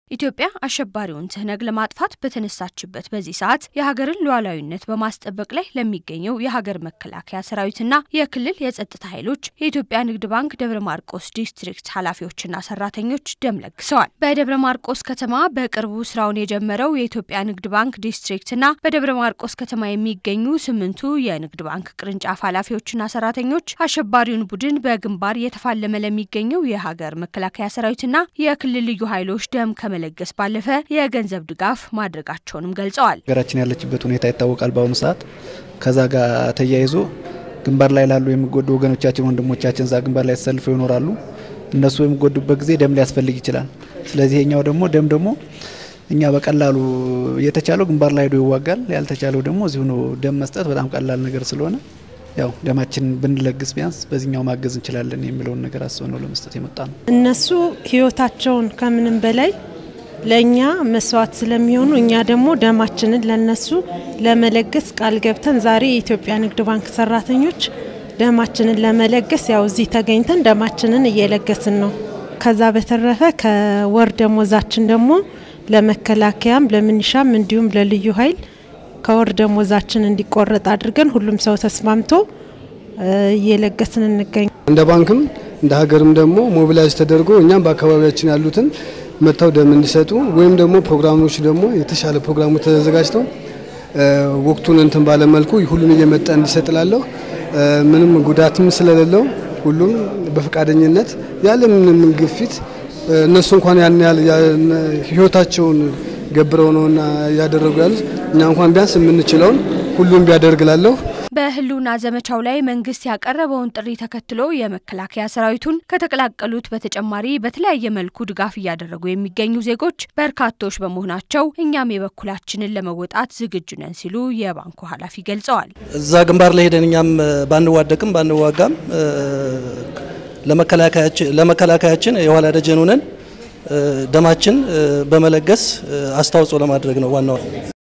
ኢትዮጵያ አሸባሪውን ትህነግ ለማጥፋት በተነሳችበት በዚህ ሰዓት የሀገርን ሉዓላዊነት በማስጠበቅ ላይ ለሚገኘው የሀገር መከላከያ ሰራዊትና የክልል የጸጥታ ኃይሎች የኢትዮጵያ ንግድ ባንክ ደብረ ማርቆስ ዲስትሪክት ኃላፊዎችና ሰራተኞች ደም ለግሰዋል። በደብረ ማርቆስ ከተማ በቅርቡ ስራውን የጀመረው የኢትዮጵያ ንግድ ባንክ ዲስትሪክትና በደብረ ማርቆስ ከተማ የሚገኙ ስምንቱ የንግድ ባንክ ቅርንጫፍ ኃላፊዎችና ሰራተኞች አሸባሪውን ቡድን በግንባር እየተፋለመ ለሚገኘው የሀገር መከላከያ ሰራዊትና የክልል ልዩ ኃይሎች ደም ከመለገስ ባለፈ የገንዘብ ድጋፍ ማድረጋቸውንም ገልጸዋል። ሀገራችን ያለችበት ሁኔታ ይታወቃል። በአሁኑ ሰዓት ከዛ ጋር ተያይዞ ግንባር ላይ ላሉ የሚጎዱ ወገኖቻችን ወንድሞቻችን እዛ ግንባር ላይ ተሰልፈው ይኖራሉ። እነሱ የሚጎዱበት ጊዜ ደም ሊያስፈልግ ይችላል። ስለዚህ የኛው ደግሞ ደም ደግሞ እኛ በቀላሉ የተቻለው ግንባር ላይ ሄዶ ይዋጋል፣ ያልተቻለው ደግሞ እዚሁ ነው። ደም መስጠት በጣም ቀላል ነገር ስለሆነ ያው ደማችን ብንለግስ ቢያንስ በዚህኛው ማገዝ እንችላለን የሚለውን ነገር አስበን ነው ለመስጠት የመጣ ነው። እነሱ ህይወታቸውን ከምንም በላይ ለእኛ መስዋዕት ስለሚሆኑ እኛ ደግሞ ደማችንን ለነሱ ለመለገስ ቃል ገብተን ዛሬ የኢትዮጵያ ንግድ ባንክ ሰራተኞች ደማችንን ለመለገስ ያው እዚህ ተገኝተን ደማችንን እየለገስን ነው። ከዛ በተረፈ ከወር ደሞዛችን ደግሞ ለመከላከያም ለምንሻም እንዲሁም ለልዩ ኃይል ከወር ደሞዛችን እንዲቆረጥ አድርገን ሁሉም ሰው ተስማምቶ እየለገስን እንገኝ። እንደ ባንክም እንደ ሀገርም ደግሞ ሞቢላይዝ ተደርጎ እኛም በአካባቢያችን ያሉትን መጥተው ደም እንዲሰጡ ወይም ደግሞ ፕሮግራሞች ደግሞ የተሻለ ፕሮግራሞች ተዘጋጅተው ወቅቱን እንትን ባለመልኩ ሁሉም እየመጣ እንዲሰጥላለሁ ምንም ጉዳትም ስለሌለው ሁሉም በፈቃደኝነት ያለ ምንም ግፊት እነሱ እንኳን ያን ያህል ህይወታቸውን ገብረው ነውና እያደረጉ ያሉት እኛ እንኳን ቢያንስ የምንችለውን ሁሉም ቢያደርግላለሁ። በህልውና ዘመቻው ላይ መንግስት ያቀረበውን ጥሪ ተከትሎ የመከላከያ ሰራዊቱን ከተቀላቀሉት በተጨማሪ በተለያየ መልኩ ድጋፍ እያደረጉ የሚገኙ ዜጎች በርካቶች በመሆናቸው እኛም የበኩላችንን ለመወጣት ዝግጁ ነን ሲሉ የባንኩ ኃላፊ ገልጸዋል። እዛ ግንባር ላይ ሄደን እኛም ባንዋደቅም ባንዋጋም ለመከላከያችን የኋላ ደጀን ሆነን ደማችን በመለገስ አስተዋጽኦ ለማድረግ ነው ዋናው።